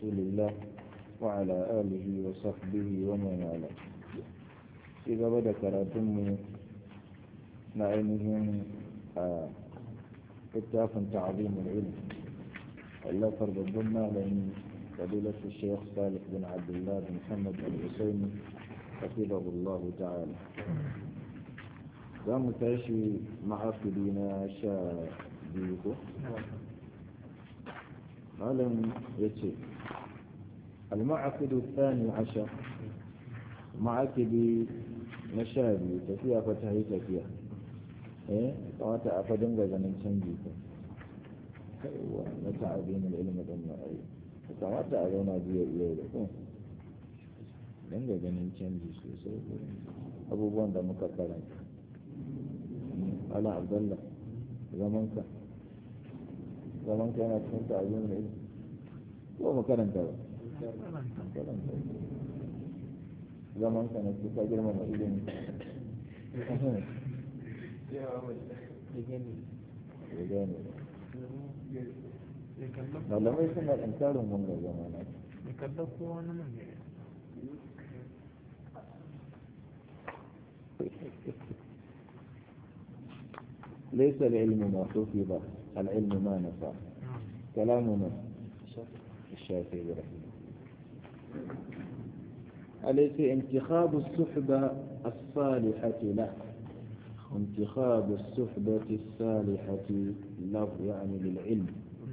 رسول الله وعلى آله وصحبه ومن والاه إذا بدأ كراتم نعيمهم كتاف تعظيم العلم الله فرض الضمة لأن فضيلة الشيخ صالح بن عبد الله بن محمد الحسيني حفظه الله تعالى za mu tashi ma'afiri na sha biyu ko? malam ya ce al-ma'afidu tsani asha ma'afiri na sha biyu tafiya fa ta yi tafiya eh kamata a fadin ga ganin canji ko kaiwa na ta'abinin ilimin ɗan ma'ai kamata a zauna biyu iya da ko don ga ganin canji sosai abubuwan da muka karanta ala abdallah zamanka zamanka yana cikin ta'azin da ilmi ko makaranta ba zamanka na cikin girmama ilimi malamai suna ɗankarin wanga zamana ليس العلم ما حفظ العلم ما نفع كلامنا الشافعي رحمه أليس انتخاب الصحبة الصالحة له انتخاب الصحبة الصالحة له يعني للعلم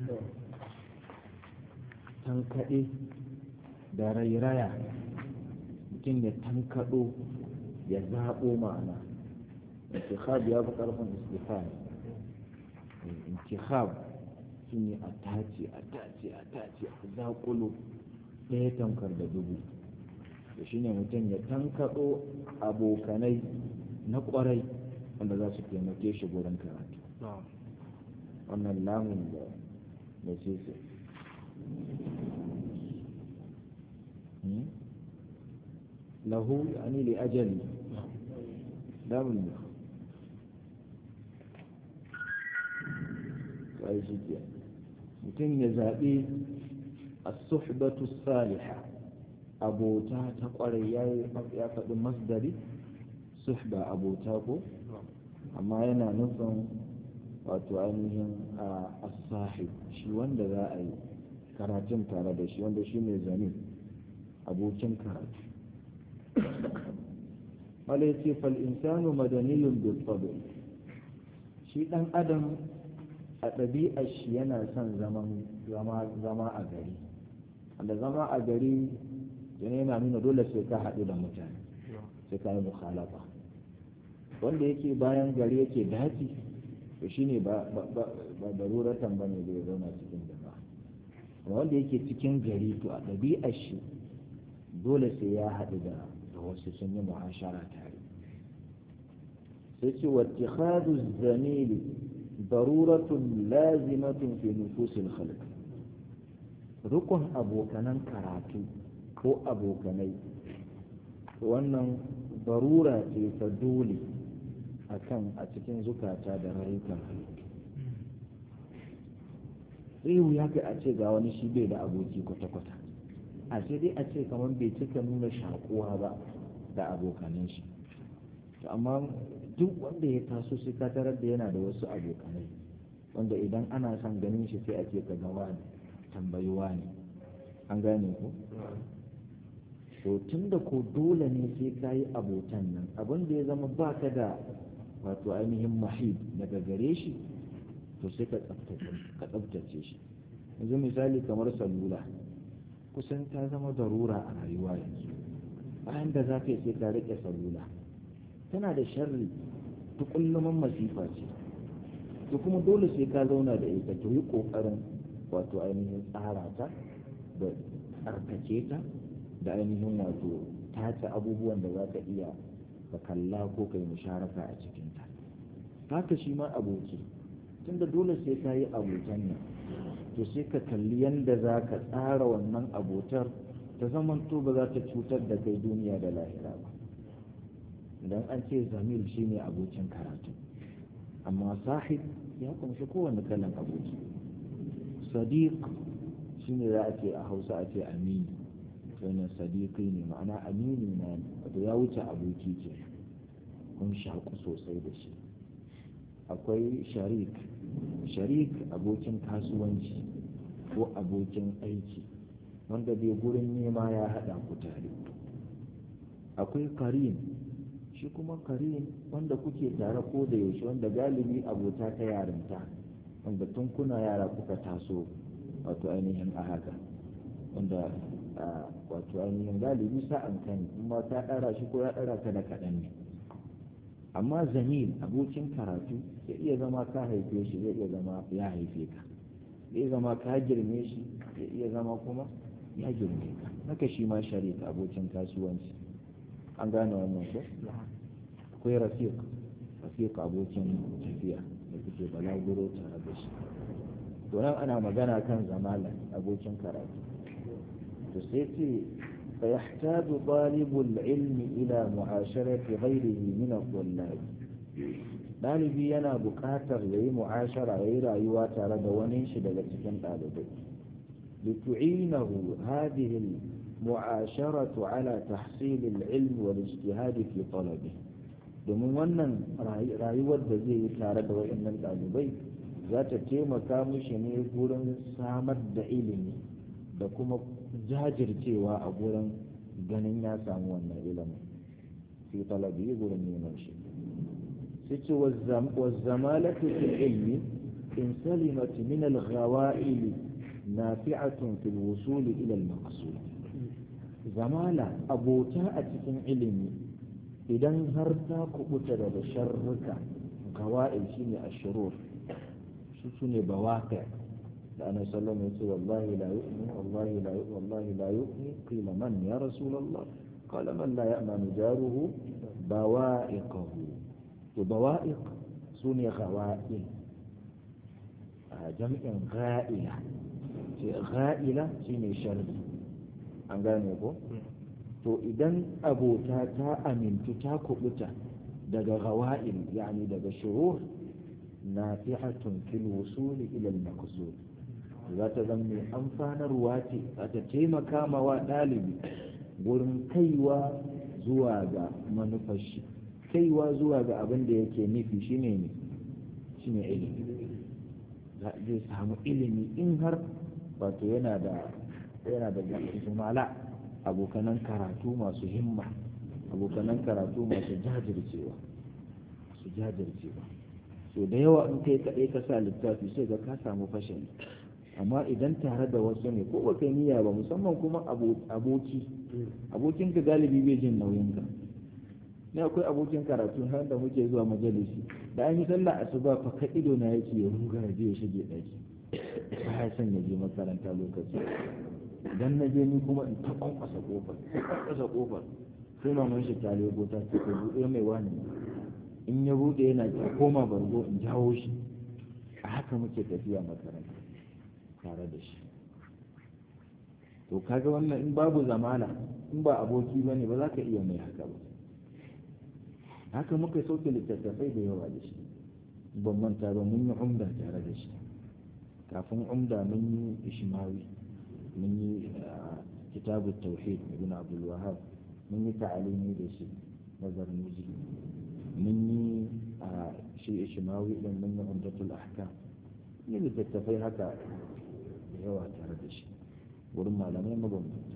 تنكئ دريريا mutum ya tankaɗo ya zaɓo ma'ana انتخاب يا بقى رفن استفان انتخاب shine a tace a tace a tace a zaƙulo ɗaya tankar da dubu da shine mutum ya tankaɗo abokanai na ƙwarai wanda za su taimake shi gurin karatu wannan lamun da da ce lahu yani li ajali lamun ne sai shi ke mutum ya zaɓi a suhbatu saliha abota ta ƙwarai ya faɗi masdari suhba abota ko amma yana nufin wato ainihin a sahib shi wanda za a yi karatun tare da shi wanda shi ne zane abokin karatu wala ya ce fal'insanu madaniyun bil shi ɗan adam a ɗabi'ar shi yana son zama a gari da zama a gari yana yana nuna dole sai ka haɗu da mutane sai ka yi mukhalafa wanda yake bayan gari yake daji to shine ba daruratan ba ne da ya zauna cikin jama'a amma wanda yake cikin gari to a ɗabi'ar shi dole sai ya haɗu da wasu sun yi muhashara tare sai ce wa zamili ضرورة لازمة في نفوس الخلق rukun abokanan karatu ko abokanai wannan barura ce ta dole a kan a cikin zukata da rayukan halittu zai wuya kai a ce ga wani shi bai da aboki kwata-kwata a sai dai a ce kamar bai cika nuna shakuwa ba da abokanan shi amma duk wanda ya taso sai ka tarar da yana da wasu abokanai wanda idan ana son ganin shi sai a ce ka gawa ne tambayuwa ne an gane ku to tun da ko dole ne sai ka yi abotan nan abin da ya zama ba ka da wato ainihin mahid daga gare shi to sai ka tsabtace shi yanzu misali kamar salula kusan ta zama darura a rayuwa yanzu bayan da za ka yi sai ka riƙe salula tana da sharri ta kulluman masifa ce to kuma dole sai ka zauna da ita to yi kokarin wato ainihin tsara ta da tsarkake ta da ainihin wato tace abubuwan da za ka iya ka kalla ko ka yi musharaka a cikinta haka shi ma aboki tunda dole sai ka yi abotan nan to sai ka kalli yadda za ka tsara wannan abotar ta zamanto ba za ta cutar da kai duniya da lahira ba idan an ce zamil shine abokin karatu amma sahib ya kunshi kowane kalan aboki sadiq shine za a ce a hausa a ce amini wannan sadiqi ne ma'ana amini na ne wato ya wuce aboki ke kun shaku sosai da shi akwai sharik sharik abokin kasuwanci ko abokin aiki wanda bai gurin nema ya haɗa ku tare akwai karin shi kuma karin wanda kuke tare ko da yaushe wanda galibi abota ta yarinta wanda tun kuna yara kuka taso wato ainihin a haka wanda wato ainihin galibi sa'an kan kuma ta ɗara shi ko ya ɗara ka da kaɗan ne amma zamil abokin karatu ya iya zama ka haife shi zai iya zama ya haife ka zai zama ka girme shi ya iya zama kuma ya girme ka haka shi ma sharika abokin kasuwanci an gane wannan ko akwai rafiq rafiq abokin tafiya da kuke balaguro tare da shi to nan ana magana kan zamala abokin karatu to sai ce فيحتاج طالب العلم إلى معاشرة غيره من الطلاب ɗalibi yana buƙatar ya yi mu'ashara ya yi rayuwa tare da wani shi daga cikin ɗalibai litu'inahu hadhihi al-mu'asharatu ala tahsil al-ilm wal ijtihad fi talabi domin wannan rayuwar da zai yi tare da waɗannan ɗalibai za ta taimaka mishi ne gurin samar da ilimi da kuma jajircewa a gurin ganin ya samu wannan ilimin fi talabi gurin neman shi sai ce wazzamalatu fil ilmi in salimat min al-ghawa'il nafi'atun fil wusul ila al-maqsud zamala abota a cikin ilimi idan har ta kubuta daga sharruka gawa'il shine ashurur su sune bawaqi' da annabi sallallahu alaihi wasallam wallahi la yu'min wallahi la yu'min wallahi la yu'min qila man ya rasulullah qala man la ya'manu jaruhu bawa'iqahu to bawa'iq sune ghawa'il a jam'in gha'ila ce gha'ila shine sharri an gane ko to idan abota ta amintu ta kubuta daga ghawa'il yani daga shurur nafihatun fil wusuli ila al-maqsud za ta zama mai amfanarwa ce za ta taimaka ma wa ɗalibi gurin kaiwa zuwa ga manufashi kaiwa zuwa ga abin da yake nufi shine ne shine ilimi zai samu ilimi in har wato yana da yana da zumala abokanan karatu masu himma abokanan karatu masu jajircewa su jajircewa so da yawa in kai kaɗai ka sa littafi sai ga ka samu fashin amma idan tare da wasu ne ko baka niyya ba musamman kuma aboki abokin ka galibi bai jin nauyin ka ne akwai abokin karatu har da muke zuwa majalisi da an yi sallah asuba fa ka ido na yake ya ruga ya je ya shige daki ba ya son ya je makaranta lokaci idan na je ni kuma in ta kwankwasa kofar ta kwankwasa kofar sai maman shi ta lego ta ce ko buɗe mai wani in ya buɗe yana ta koma bargo in jawo shi a haka muke tafiya makaranta tare da shi to kaga wannan in babu zamana in ba aboki ba ne ba za ka iya mai haka ba haka muka sauke littattafai da yawa da shi ban manta ba mun yi umda tare da shi kafin umda mun yi ishmawi mun yi kitabu tauhid ibn abdul wahab mun yi ta'alimi da shi nazar muji mun yi shi ishmawi din mun yi umdatul ahkam yi littattafai haka da yawa tare da shi wurin malamai mabambanta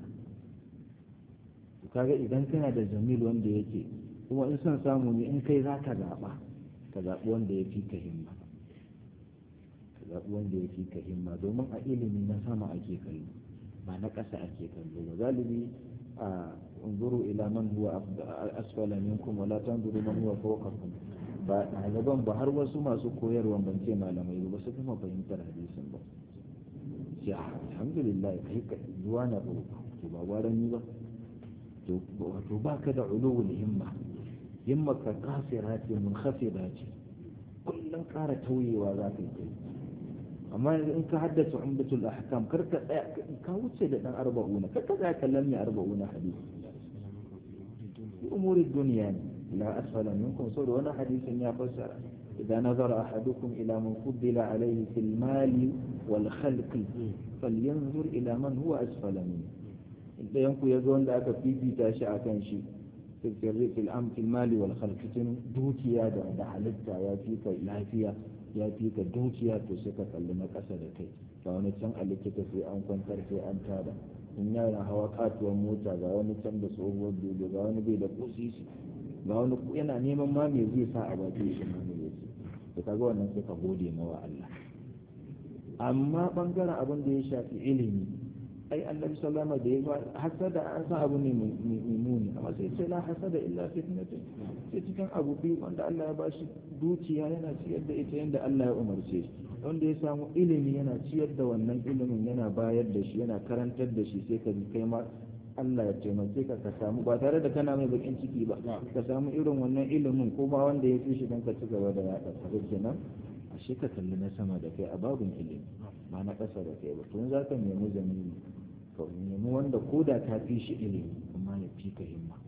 kaga idan kana da jamil wanda yake kuma in son samu ne in kai za ka zaɓa ka zaɓi wanda ya fi ka himma ka zaɓi wanda ya fi ka himma domin a ilimi na sama ake kallo ba na ƙasa ake kallo ba galibi a unzuru ila man huwa asfala minkum wala tanzuru man huwa fawqakum ba ɗaliban ba har wasu masu koyarwa ban ce malamai ba su kuma fahimtar hadisin ba sai alhamdulillah kai ka zuwa na ba to ba gwaran ni ba to wato baka da ulul himma himma ka kasira ce mun khafida ce kullum ƙara tauyewa za ka yi amma in ka haddace umdatul ahkam kar ka tsaya ka wuce da dan arba'una kar ka tsaya kallon mai arba'una hadisi umuri duniya ne la asfala minkum saboda wani hadisin ya fassara إذا نظر أحدكم إلى من فضل عليه في المال والخلق فلينظر إلى من هو أسفل منه إذا ينكو يقول لك في في تاشع كان شيء في الفر في الأمر في المال والخلق تن دوكيا دا دا حلتا يا فيك لافيا يا فيك دوكيا تسكا كلمة كسر كي فأنا تن ألكت في أن كنت في أن تابع in yana hawa katuwar mota ga wani can da tsohuwar dodo ga wani bai da kusisi ga wani yana neman ma me zai sa a baki shi ma me zai to kaga wannan sai ka gode mawa Allah amma bangaren abin da ya shafi ilimi ai annabi sallama da ya hasada an san abu ne mai muni amma sai ce la hasada illa fitnatun sai cikin abu biyu wanda Allah ya bashi dukiya yana ciyar da ita yanda Allah ya umarce shi wanda ya samu ilimi yana ciyar da wannan ilimin yana bayar da shi yana karantar da shi sai ka ji kai ma Allah ya taimake ka ka samu ba tare da kana mai bakin ciki ba ka samu irin wannan ilimin ko ma wanda ya fi shi don ka ci gaba da yaɗa ka kenan ashe ka kalli na sama da kai a babin ilimi ba na ƙasa da kai ba tun za ka nemi zamini ka nemi wanda ko da ka fi shi ilimi amma ya fi ka himma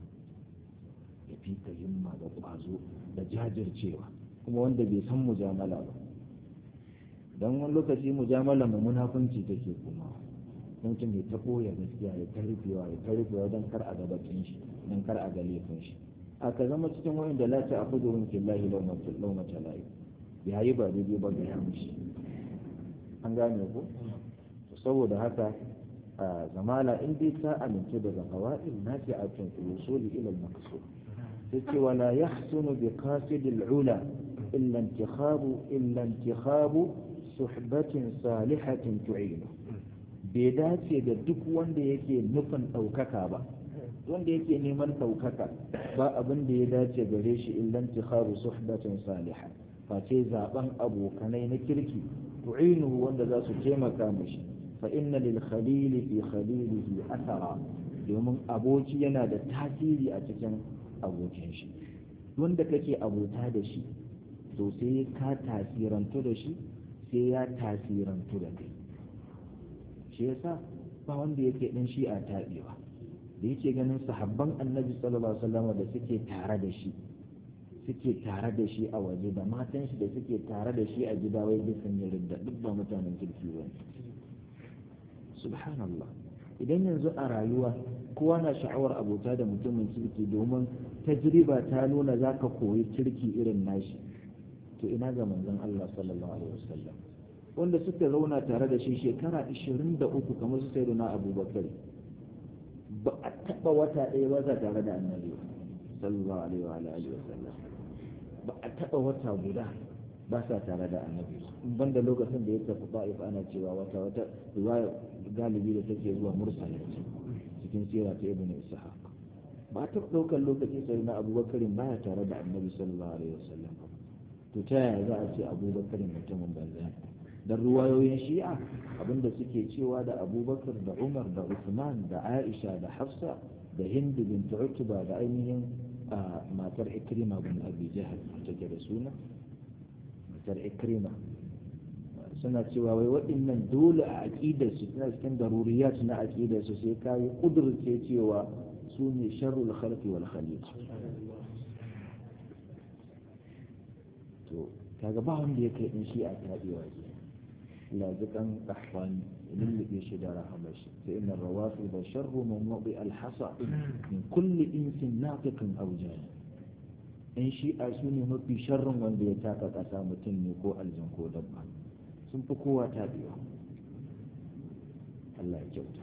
ya fi ka himma da ƙwazo da jajircewa kuma wanda bai san mujamala ba don wani lokaci mujamala mu munafunci take kuma mutum ya taɓo ya gaskiya ya ta rufewa ya ta rufewa don kar a ga bakin shi don kar a ga laifin shi a ka zama cikin wayan da lati a kudurin fillahi laumata layi ya yi ba daidai ba ga yamushi an gane ku saboda haka a zamala in dai ta amince daga hawa'in na fi a tun usuli ila al-maqsud sai ce wala yahsunu bi qasidil ula illa intikhabu illa intikhabu suhbatin salihatin tu'inu bai dace da duk wanda yake nufin ɗaukaka ba wanda yake neman ɗaukaka ba abin da ya dace gare shi illan tikharu suhbatin saliha face zaben abokanai na kirki tu'inuhu wanda za su taimaka mishi fa inna lil khalili fi khalilihi athara domin aboki yana da tasiri a cikin abokin shi wanda kake abota da shi to sai ka tasirantu da shi sai ya tasirantu da kai shi yasa ba wanda yake ɗan shi a taɓewa da yake ganin sahabban annabi sallallahu alaihi wasallam da suke tare da shi suke tare da shi a waje da matan shi da suke tare da shi a gida wai duk sun yi ridda duk ba mutanen kirki ba subhanallah idan yanzu a rayuwa kowa na sha'awar abota da mutumin kirki domin tajriba ta nuna za ka koyi kirki irin nashi to ina ga manzon Allah sallallahu alaihi wasallam wanda suka zauna tare da shi shekara 23 kamar su sai na abubakar ba a taɓa wata ɗaya ba za tare da annabi sallallahu alaihi wa alihi wasallam ba a taɓa wata guda ba sa tare da annabi banda lokacin da ya tafi ba'if ana cewa wata wata riwaya galibi da take zuwa mursala cikin sira ta ibn ishaq ba ta ɗaukar lokaci sai na abubakar baya tare da annabi sallallahu alaihi wasallam to ta yaya za a ce abubakar mutumin banza dan ruwayoyin shi'a abinda suke cewa da abubakar da umar da usman da aisha da hafsa da hindu bin utba da ainihin matar ikrima bin abi jahal take da suna matar ikrima suna cewa wai waɗannan dole a aƙidar su suna cikin daruriyat na aƙidar su sai kayi ƙudurce cewa su ne sharrul khalqi wal khaliq to kaga ba wanda ya kai in shi a tabewa ke lazikan kahwani lullube shi da rahamar shi sai inna rawafi da sharru min wabi alhasa min kulli insin nafiqin aujani in shi a su ne mafi sharrin wanda ya taka kasa mutum ne ko aljan ko dabba sun fi kowa tabewa Allah ya kyauta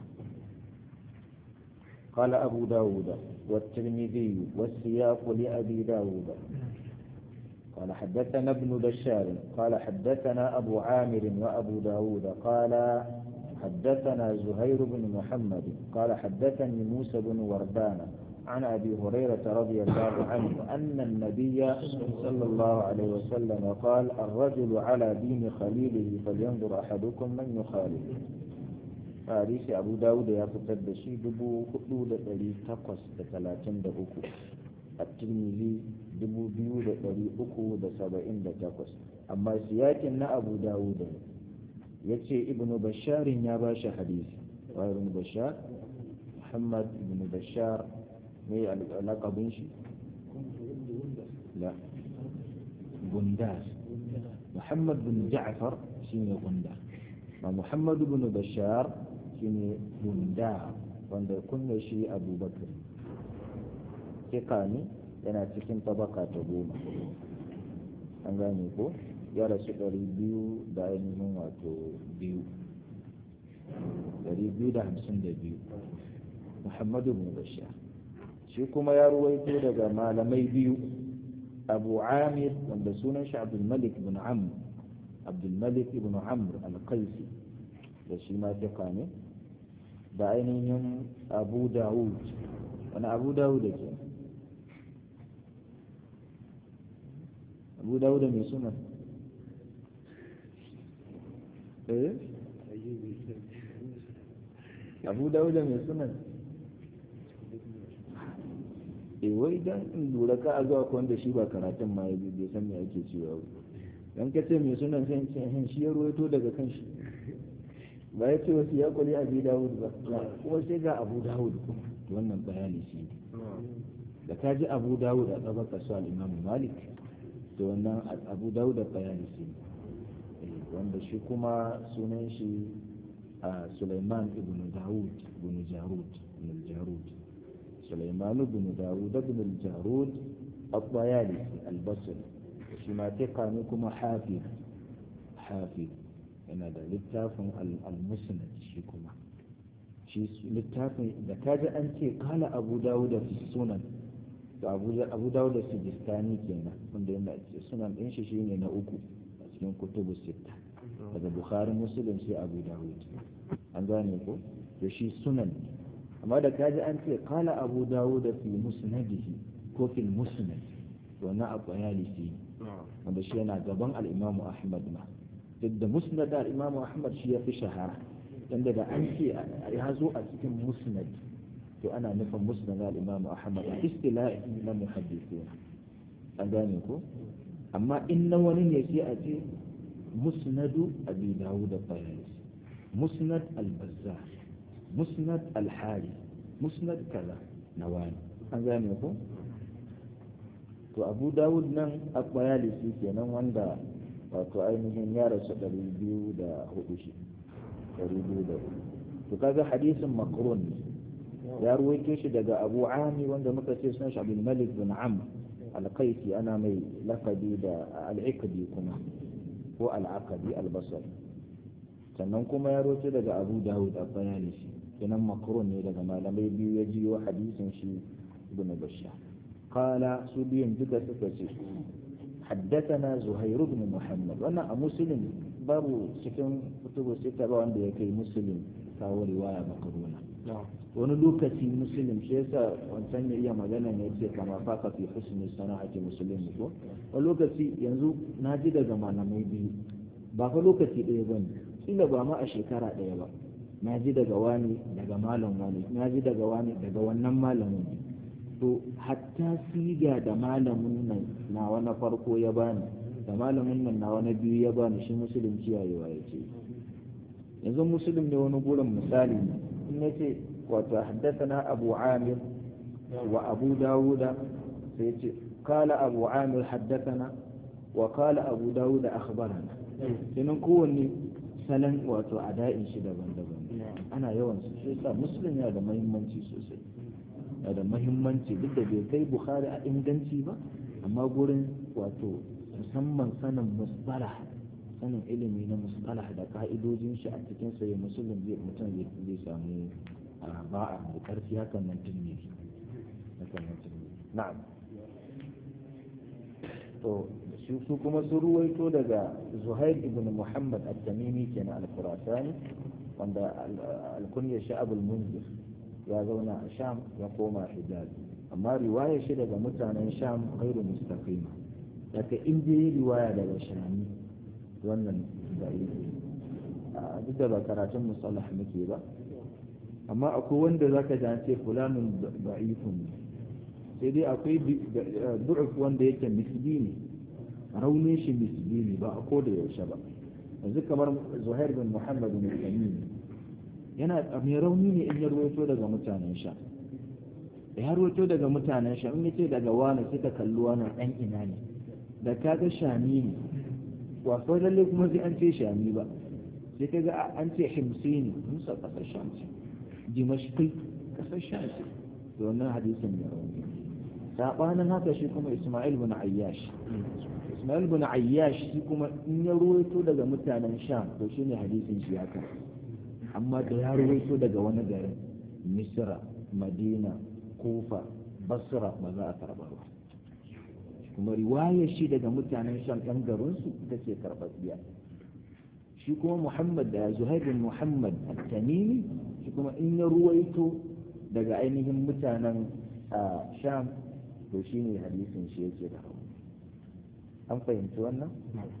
قال أبو داود والترمذي والسياق لأبي داود قال حدثنا ابن بشار قال حدثنا أبو عامر وأبو داود قال حدثنا زهير بن محمد قال حدثني موسى بن وردان عن أبي هريرة رضي الله عنه أن النبي صلى الله عليه وسلم قال الرجل على دين خليله فلينظر أحدكم من يخالف حديث أبو داود يفتد شي دبو خلود ألي تقص تلاتين دبوكو الترمذي dubu biyu da ɗari uku da saba'in da takwas amma siyakin na abu dawuda ya ce ibnu basharin ya ba shi hadisi wa ibnu bashar muhammad ibnu bashar mai alaƙabin shi la gundas muhammad bin ja'far shine gunda ma muhammad bin bashar shine gunda wanda kunya shi abubakar kika ne yana cikin tabaka ta goma an gane ko ya rasu ɗari biyu da ainihin wato biyu ɗari biyu da hamsin da biyu muhammadu bin bashar shi kuma ya ruwaito daga malamai biyu abu amir wanda sunan shi abdulmalik bin amr abdulmalik ibn amr al-qaisi da shi ma fiqa ne da ainihin abu dawud wani abu dawud da ke abu dawud mai sunan eh abu dawud mai sunan e wai dan in lura ka a zuwa wanda shi ba karatun ma yabi bai san me ake cewa ba dan ka ce mai sunan sai ce hin shi ya ruwaito daga kan shi ba ya ce wasu ya kuli abi dawud ba kuma sai ga abu dawud wannan bayani shi da ka ji abu dawud a tsabar kasu al-imam malik to wannan abu dawud da bayani shi wanda shi kuma sunan shi a Sulaiman ibn Dawud ibn Jarud ibn Jarud Sulaiman ibn Dawud ibn Jarud al-Bayalisi al-Basri shi ma tika ne kuma hafiz hafiz yana da littafin al-Musnad shi kuma shi littafin da kaji an ce kala Abu Dawud fi sunan to Abu Dawud Sijistani kenan wanda yana sunan din shi shine na uku a cikin kutubu sitta daga bukhari muslim sai abu dawud an gane ko da shi sunan amma da kaji an ce kala abu dawud fi musnadihi ko fil musnad to na abu yalisi wanda shi yana gaban al-imamu ahmad ma duk da musnad al-imamu ahmad shi ya fi shahara yanda da an ce ya zo a cikin musnad to ana nufin musnad al-imamu ahmad istilahi na muhaddithina an gane ko amma in na wani ne sai a ce مسند أبي داود الطيالسي مسند البزار مسند الحاري مسند كذا نواني هذا يقول to abu dawud nan akwayalisi kenan wanda wato ainihin ya rasu ɗari biyu da hudu shi ɗari biyu da hudu to kaga hadisin makrun ne ya ruwaito shi daga abu ami wanda muka ce sunan shi abdul malik bin amr al-qaisi ana mai lakabi da al-ikdi kuma ko al'aqadi albasar sannan kuma ya roce daga abu dawud a bayani shi kenan makarun ne daga malamai biyu ya jiyo hadisin shi ibn bashar qala su biyun duka suka ce حدثنا زهير بن محمد وانا مسلم babu cikin kutubu sita ba wanda ya kai muslim kawo riwaya makaruna wani lokaci muslim shi yasa wancan ya iya magana ne ce kama faka fi husni sana'ati muslim ko wani lokaci yanzu na ji daga malamai biyu ba fa lokaci ɗaya ba ne kila ba ma a shekara ɗaya ba na ji daga wani daga malam wani na ji daga wani daga wannan malamin to hatta siga da malamin nan na wani farko ya bani da malamin nan na wani biyu ya bani shi musulun kiyayewa ya ce yanzu musulun ne wani gurin misali ne in ya ce wato haddasa abu amir wa abu dawuda sai ce kala abu amir haddasa wa kala abu dawuda akhbarana kenan kowanne salon wato ada'in shi daban-daban ana yawan su shi yasa musulun yana da muhimmanci sosai yana da muhimmanci duk da bai kai bukhari a inganci ba amma gurin wato musamman sanin musbalah sanin ilimi na musbalah da ka'idojin shi a cikin sai musulun zai mutum zai samu ba'a da karfi hakan nan tunne hakan nan tunne na'am to su kuma sun ruwaito daga zuhair ibn muhammad al-tamimi kenan al-qurasani wanda al-kunya sha'ab al-munzir ya zauna a sham ya koma hijaz amma riwayar shi daga mutanen sham ghairu mustaqima daga inda yi riwaya daga shami wannan da duk da ba karatun musallah muke ba amma akwai wanda zaka ji an ce fulanun da'ifun sai dai akwai du'uf wanda yake misli ne raunin shi misli ne ba a ko da yaushe ba yanzu kamar zuhair bin muhammad bin tamim yana mai rauni ne in ya ruwaito daga mutanen sha ya ruwaito daga mutanen sha in yace daga wani suka kalli wani dan ina ne da kaga shami ne wasu lalle kuma sai an ce shami ba sai ka ga an ce himsini musa kasar sham ce dimashqi kasar sham ce da wannan hadisin ya rauni sabanin haka shi kuma isma'il bin ayyash isma'il bin ayyash shi kuma in ya ruwaito daga mutanen sham to shine hadisin shi haka amma da ya ruwaito daga wani garin misra madina kufa basra ba za a karba ba kuma riwayar shi daga mutanen sham ɗan garinsu ita ce karɓaɓɓiya shi kuma muhammad da zuhair bin muhammad at-tamimi shi kuma in ya ruwaito daga ainihin mutanen sham to shi ne hadisin shi yake da rauni an fahimci wannan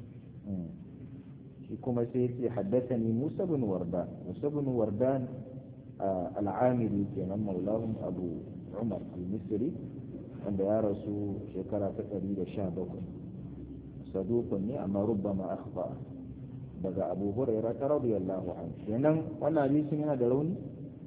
shi kuma sai ya ce haddasani musa bin wardan musa bin wardan al'amiri kenan maulahum abu umar al-misri wanda ya rasu shekara ta ɗari da sha bakwai sadukun ne amma rubbama akhfa daga abu huraira ta radiyallahu anhu kenan wannan hadisin yana da rauni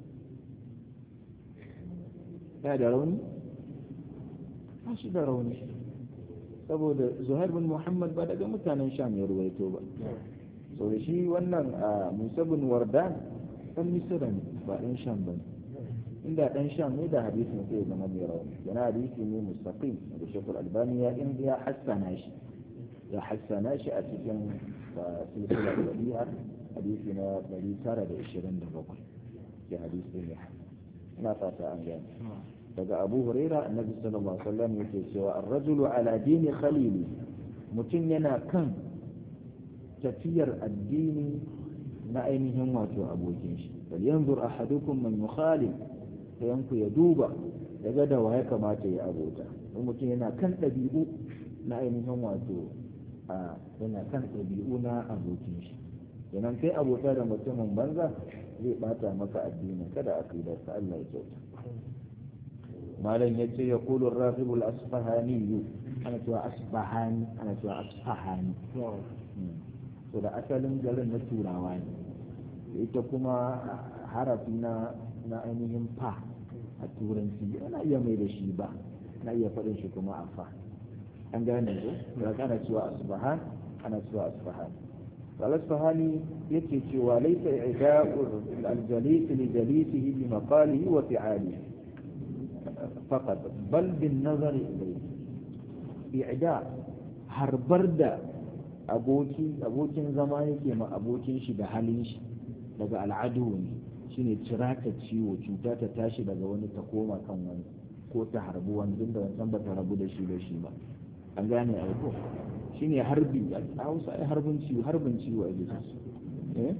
yana da rauni ba shi da rauni saboda zuhair bin muhammad ba daga mutanen sham ya ruwaito ba so da shi wannan musa bin wardan ɗan misira ne ba ɗan sham ba ne inda ɗan sham ne da hadisin sai zama mai rauni yana hadisi ne mustaqim da shekul albani ya in ya hassana shi ya hassana shi a cikin silsilar waliya hadisi na 927 ke hadisi ne ina fata an gane daga abu huraira annabi sallallahu alaihi wasallam yake cewa ar-rajulu ala dini khalili mutum yana kan tafiyar addini na ainihin wato abokin shi bal yanzur ahadukum man yukhalil yanku ya duba daga da ya kamata ya abota in mutum yana kan ɗabi'u na ainihin wato a yana kan ɗabi'u na abokin shi yanan kai abota da mutumin banza zai bata maka addinin kada a kai ka Allah ya kyauta malam ya ce ya kulu rahibul asfahani ana cewa asfahani ana cewa asfahani to da asalin garin na turawa ne ita kuma harafi na na ainihin fa a turanci ana iya mai da shi ba na iya faɗin shi kuma a fa an gane ko da ana cewa asbahan ana cewa asbahan al-asbahani yake cewa laysa i'da'u al-jalis li jalisihi bi maqalihi wa fi'alihi faqat bal bin nazar ilayhi i'da harbar da aboki abokin zama yake ma abokin shi da halin shi daga al'adu ne shine cira ta ciwo cuta ta tashi daga wani ta koma kan wani ko ta harbi wani duk da wancan ba ta rabu da shi da shi ba an gane a ko shine harbi a hausa ai harbin ciwo harbin ciwo a jiki eh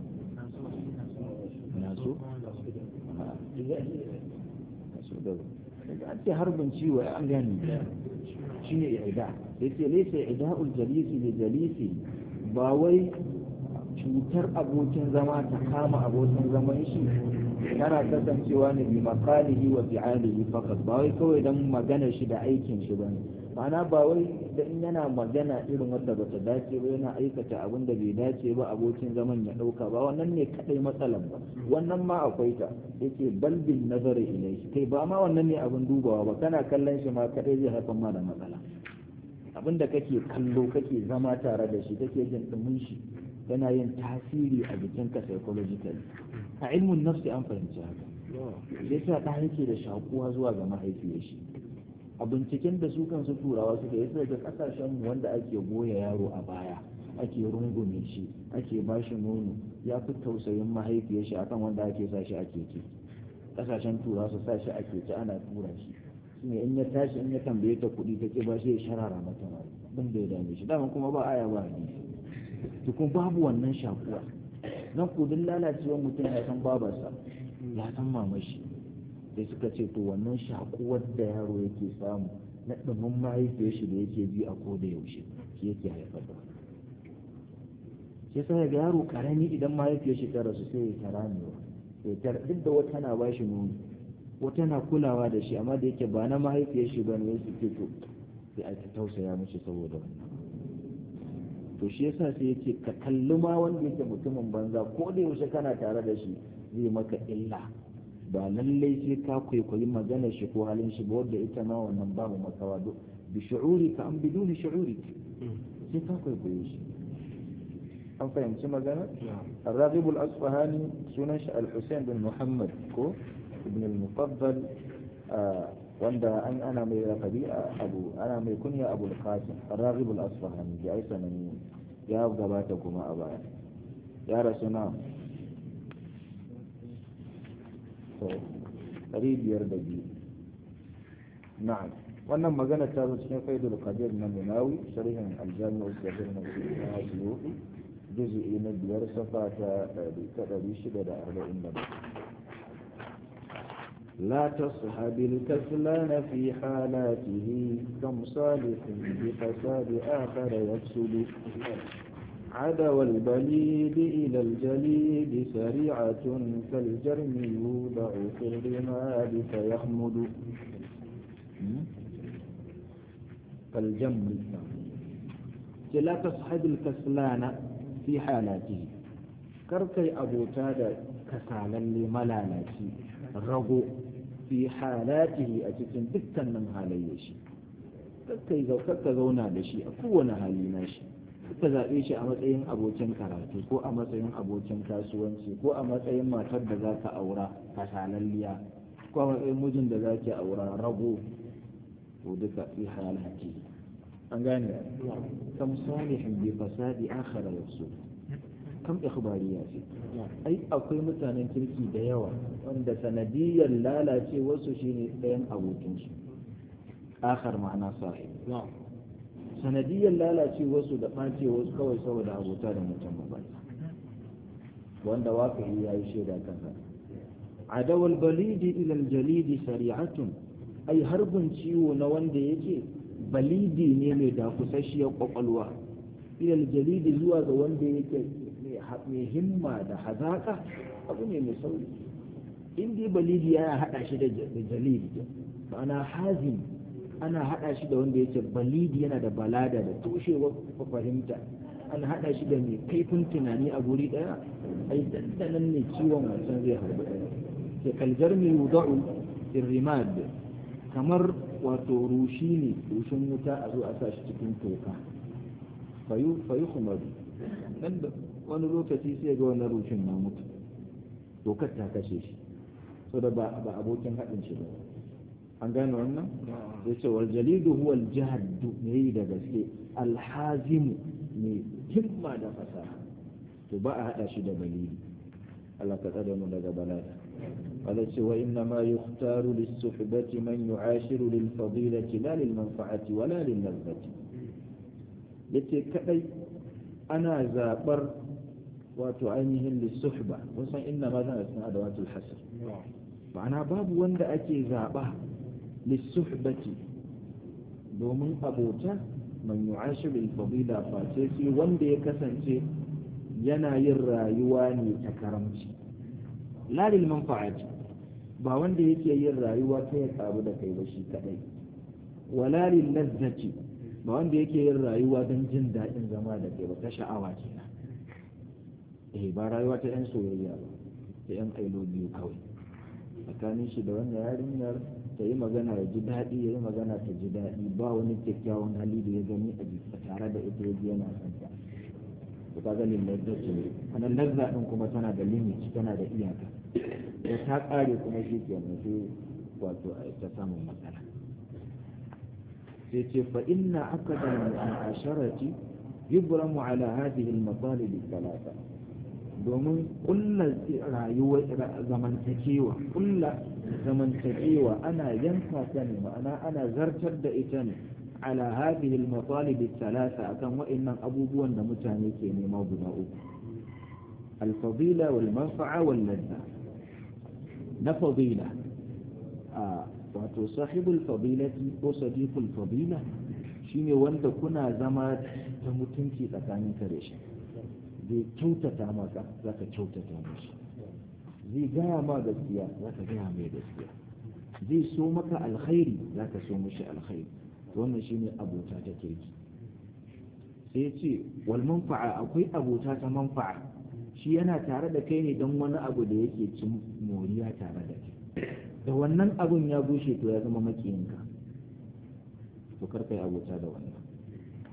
na so da an ce harbin ciwo an gane shine i'da yace laysa i'da'ul jalisi li jalisi ba wai cutar abokin zama ta kama abokin zaman shi tana kasancewa ne bi makalihi wa fi'alihi faqat ba wai kawai dan magana shi da aikin shi bane ma'ana ba wai da in yana magana irin wanda bata dace ba yana aikata abin da bai dace ba abokin zaman ya dauka ba wannan ne kadai matsalan ba wannan ma akwai ta yake balbin nazari ilai kai ba ma wannan ne abin dubawa ba kana kallon shi ma kadai zai haifar ma da matsala abin da kake kallo kake zama tare da shi kake jin dumin shi yana yin tasiri a jikinka psychologically a ilmin nafsi an fahimci haka sai sa ɗa yake da shakuwa zuwa ga mahaifiyar shi a binciken da su kansu turawa suka yi daga kasashen wanda ake goya yaro a baya ake rungume shi ake ba shi nono ya fi tausayin mahaifiyar shi akan wanda ake sa shi a keke kasashen turawa su sa shi a keke ana tura shi shine in ya tashi in ya tambaye ta kuɗi ta ke ba shi ya sharara mata ma ban da ya dame shi dama kuma ba aya ba hadisi tukun babu wannan shakuwa nan kudin lalacewar mutum ya san babarsa ya san mamashi sai suka ce to wannan shakuwar da yaro yake samu na ɗumin mahaifiyar shi da yake ji a koda yaushe shi yake haifar da sai sai ga yaro karami idan mahaifiyar shi ta rasu sai ya tara ne ya tara duk da wata na ba shi nono wata na kulawa da shi amma da yake ba na mahaifiyar shi ba ne ya suke to sai a tausaya mishi saboda wannan to shi yasa sai yake ka kalli ma wanda yake mutumin banza ko da yaushe kana tare da shi zai maka illa ba lallai sai ka kwaikwayi magana shi ko halin shi ba wanda ita ma wannan babu makawa do bi shu'uri ka an biduni shu'uri sai ka kwaikwaye shi an fahimci magana الراغب الأصفهاني سنن الحسين بن محمد كو ابن المفضل آه wanda an ana mai rafabi abu ana mai kunya abu al-qasim ar-raghib al-asfahani ya aisa nan ya gabata kuma a baya ya rasu na to ɗari biyar da biyu na'am wannan magana ta zo cikin faidul qadir na munawi sharhin al-jami'u sahih na suyuti juz'i na biyar safa ta ɗari shida da arba'in da لا تصحب الكسلان في حالاته كم صالح بفساد آخر يفسد عدوى البليد إلى الجليد سريعة كالجرم يوضع في الرماد فيخمد كالجم لا تصحب الكسلان في حالاته كركي أبو تادا كسالا لملالاتي رغو fi halatihi a cikin dukkanin halayyar shi kakka zauna da shi a kowane hali na shi ka zaɓe shi a matsayin abokin karatu ko a matsayin abokin kasuwanci ko a matsayin matar da za ka aura kasalalliya ko a matsayin mijin da za ki aura rago ko duka fi halatihi an gane kam salihin bi fasadi akhara yafsu kam ikhbariya ce ai akwai mutanen kirki da yawa wanda sanadiyar lalace wasu shine ɗayan abokin shi akhar ma'ana sahib sanadiyar lalace wasu da ɓace wasu kawai saboda abota da mutum ba wanda waƙi ya yi shaida kansa adawal balidi ilal jalidi sari'atun ai harbin ciwo na wanda yake balidi ne mai dakusasshiyar kwakwalwa ilal jalidi zuwa ga wanda yake mai himma da hazaka abu ne mai sauri in dai balidi ya haɗa shi da jalidi ma'ana hazin ana haɗa shi da wanda yake balidi yana da balada da toshewar fahimta an haɗa shi da mai kaifin tunani a guri ɗaya ai dandanan ne ciwon wancan zai harbi ɗaya ke kaljar mai wuda'u irrimad kamar wato rushi ne rushin wuta a zo a sa shi cikin toka fayu kumadu nan da wani lokaci sai ga wani rushin na mutu dokar ta kashe shi so da ba abokin haɗin shi ba an gane wannan ya ce wal jalidu huwa al jahaddu ne yi da gaske alhazimu ne himma da fasaha to ba a haɗa shi da balili Allah ka tsare mu daga bala'i قال وإنما يختار للصحبة من يعاشر للفضيلة لا للمنفعة ولا للذة yace kadai ana zabar wato ainihin lissuhba wasan inna ma zana cikin adawatul hasr ma'ana babu wanda ake zaba lissuhbati domin abota man yu'ashiru al-fadila face sai wanda ya kasance yana yin rayuwa ne ta karamci la lil manfa'ati ba wanda yake yin rayuwa ta ya karu da kai ba shi kadai wala lil lazzati ba wanda yake yin rayuwa don jin daɗin zama da kai ba ta sha'awa kenan eh ba rayuwa ta yan soyayya ba ta yan ailo biyu kawai tsakanin shi da wannan yarinyar ta yi magana ya ji daɗi ya yi magana ta ji daɗi ba wani kyakkyawan hali da ya gani a jiki tare da ita ya ji yana son ta to ka ga lillahi ce anan lazza din kuma tana da limit tana da iyaka da ta ƙare kuma shi kenan sai wato a ta samun matsala sai ce fa inna akada al-asharati yubramu ala hadhihi al-matalib thalatha domin kulla rayuwar zamantakewa kulla zamantakewa ana yanka ta ne ma'ana ana zartar da ita ne ala hadhihi al-matalib thalatha akan wa'annan abubuwan da mutane ke nema guda uku al-fadila wal manfa'a wal ladha na fadila a wato sahibul fadilati ko sadiqul fadila shine wanda kuna zama ta mutunci tsakanin ka da shi zai kyautata maka za ka kyautata mashi zai gaya ma gaskiya za ka gaya mai gaskiya zai so maka alkhairi za ka so mashi alkhairi wannan shine abota ta kirki sai ce wal manfa'a akwai abota ta manfa'a shi yana tare da kai ne don wani abu da yake cin moriya tare da kai da wannan abun ya bushe to ya zama makiyinka to kar kai abota da wannan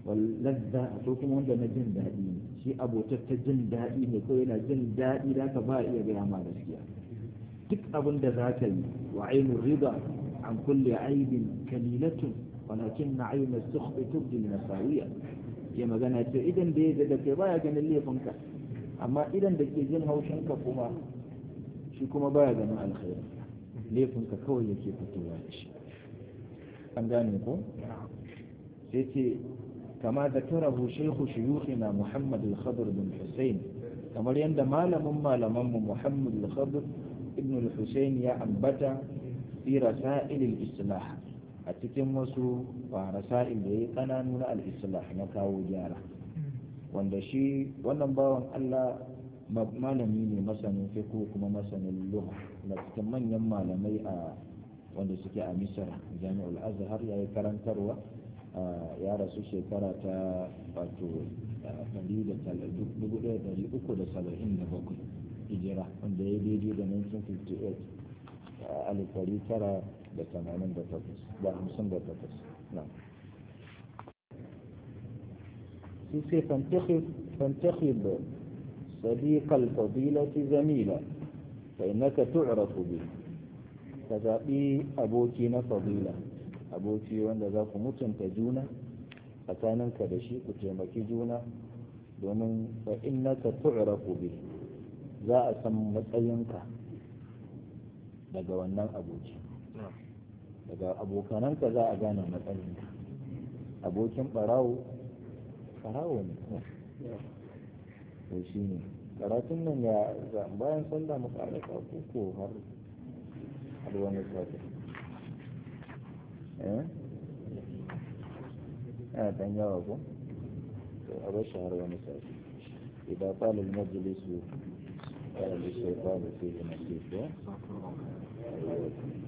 wallazza ko kuma wanda na jin daɗi ne shi abotar ta jin daɗi ne ko yana jin daɗi da ka ba iya gaya ma gaskiya duk abin da za ka yi wa ainihin riba an kulle aibin kalilatun walakin na ainihin sukhbi tubdil nasawiya ke magana ce idan da ya da kai baya ganin laifinka amma idan da ke jin haushinka kuma shi kuma baya ganin alkhairi laifinka kawai yake fitowa da shi an gane ko sai ce kama zakarahu shaykhu shuyukhina Muhammad al-Khadr bin Hussein kamar yadda malamin malamanmu Muhammad al-Khadr ibn al-Hussein ya ambata fi rasail al-islah a cikin wasu rasail da ya kananu na al-islah na kawo gyara wanda shi wannan bawan Allah malami ne masanin fiqh kuma masanin lugha da cikin manyan malamai a wanda suke a Misr Jami'ul Azhar yayi karantarwa ya rasu shekara ta wato 1377 hijira wanda ya daidai da 1958 alif ɗari tara da tamanin da takwas da hamsin da takwas na sai sai fantakhib صديق الفضيلة زميلا فإنك تعرف به كذابي أبوكي فضيلة أبوكي وأن ذاك متن تجونا tsakaninka da shi ku taimaki juna domin fa innaka tu'rafu bi za a san matsayinka daga wannan aboki daga abokananka za a gane matsayinka abokin barawo barawo ne to shi ne karatun nan ya bayan sallah mu ƙara ko har har wani sati eh yana ɗan yawa ko to a bar har wani sati idan ƙalil majalisu قال للشيطان فيه نصيب